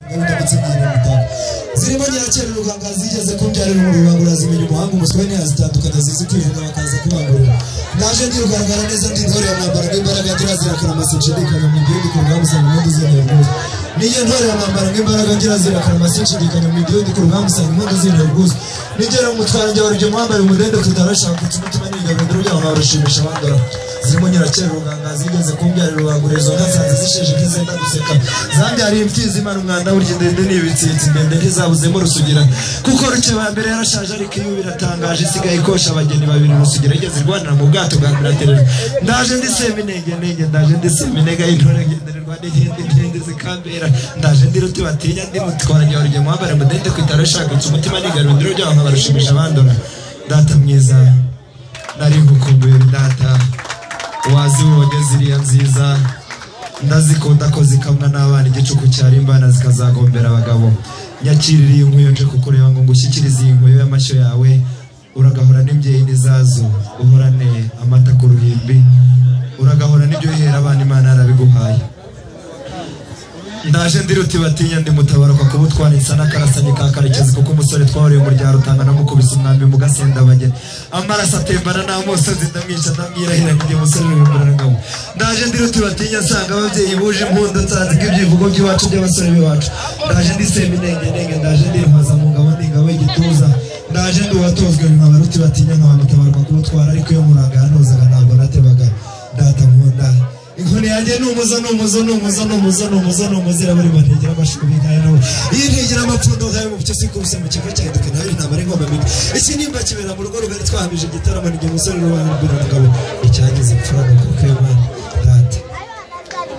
n'ubundi abatsindiye na bitanu zirimo nyirakera uruganga zigeze kumbyarira mu rubangura zimenya umuhanga umuswe ntiyazitandukanya zizi kwivuga bakaza kubangurira naje ndi rugaragara neza ndi ntore ya mwambara nk'imbaraga nyirazirikana amasinshidikanya mu gihugu ikorwa musanga impundu zintera ubwuzu niyo ntore ya mwambara nk'imbaraga nyirazirikana amasinshidikanya mu gihugu ikorwa musanga impundu zintera ubwuzu nigera umutwara njya waribyo mwambaye umudende tutarashaka utuma tumenyiga bindiro byabo barushimisha abandora zirimo nyirakera uruganga zigeze kumbyarira urubangura izo nka zanze zisheje nk'izenda guseka zambyariye imfizi imana umwanda burya ndende ni ibitsitsi ndende ntizabuzemo rusugira kuko rukeba mbere yarashaje ariko iyo biratangaje isigaye ikosha abageni babiri rusugira igeze irwanira mu bwato bwa miraterera ndaje ndi seminege nege ndaje ndi seminega y'intore ngendererwa n'igende ngende zikambera ndaje ndi ruti batinya ndi mutwaranya warugemo wambare mudende kwitara shakutse umutima nigarura indiro byabo nkabarushimisha abandora data mwiza nari ngukumbuye data wazi wogeze iriya nziza ndazikunda ko zikamwa n'abana igicuku cyari imbana zikazagombera abagabo nyakirira iyi nkuyo nje kukureba ngo ngushyikirize iyi nkuyo y'amashyo yawe uragahora n'imbyeyi n'izazo uhorane amata ku ruhimbi uragahora n'ibyo uhera abana imana yarabiguhaye ndaje ndi ruti batinya ndi mutabaruka kuba utwara insana karasanye ka karekezi kuko umusore twahuriye mu rya rutanga namukubise umwambi mu gasenda bageni amaraso atembana nta musozi ndamwica ndamwirahira ngiye umusore w'imburangabo ndaje ndi ruti batinya nsanga ababyeyi buje impundu nsanze ibyivugo by'iwacu by'abasore b'iwacu ndaje ndi seminengenenge ndaje ndi impuzamugabo ndi ingabo y'igituza ndaje ndi uwatozwe nkaba ruti batinya nkaba mutabaruka kuba utwara ariko iyo muranga ntuzaga ntabwo natebaga data nkunda inkoni yanjye ni umuzo ni umuzo ni umuzo ni umuzo ni umuzo ni umuzo irabura ibantegera amashubi nkaya nabo iyi ntegera amapfundo nkaya mu byo sikubise mu kigo cya eduka nawe ntabara ingoma mbi iki nimba kibera mu rugo rugari twahamije igitaramo ni igihe umusore n'uwana mbwira umugabo icyagize imfura ni kuko iyo mwana data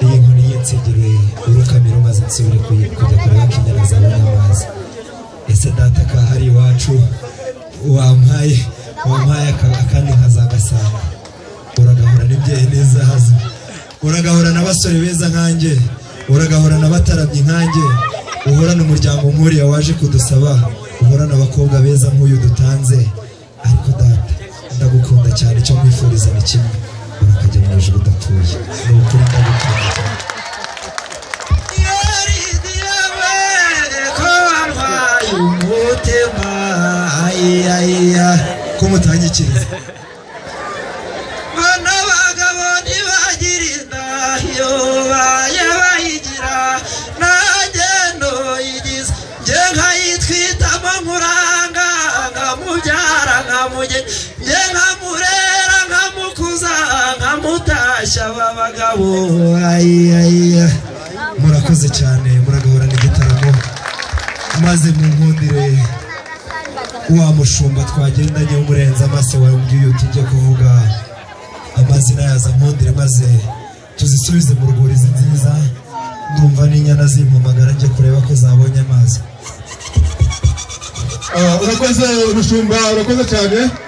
iyi nkoni yinsigire urukamira umaze nsubire kujya kureba kinyara zawe n'amazi ese data ka hari iwacu wampaye wampaye aka- akandi nkazagasanga uragahura n'ibyeyi n'izahazo uragahora n'abasore beza nkanjye uragahora n'abatarabye nkanjye uhorana umuryango nkuriya waje kudusaba uhorana abakobwa beza nk'uyu dutanze ariko data ndagukunda cyane icyo nkwifuriza ni kimwe urakajya mu ijuru udapfuye ni ukuri ndagukunda cyane ko mutanyikiriza bano bagabo ntibagira indahiyo baye bayigira nanjye ntuyigize njye nkayitwitamo nkuranga nkamubyara nkamugena njye nkamurera nkamukuza nkamutashya aba bagabo ayiyayiya murakoze cyane muragahorana igitaramo maze mu nkundire wa mushumba twagendanye umurenze amaso wawe umbwiye uti ujye kuvuga amazina yaza nkundire maze tuzisubize mu rwuri izi nziza ndumva n'inyana zimpamagara njye kureba ko zabonye amazi Ah, urakoze mushumba urakoze cyane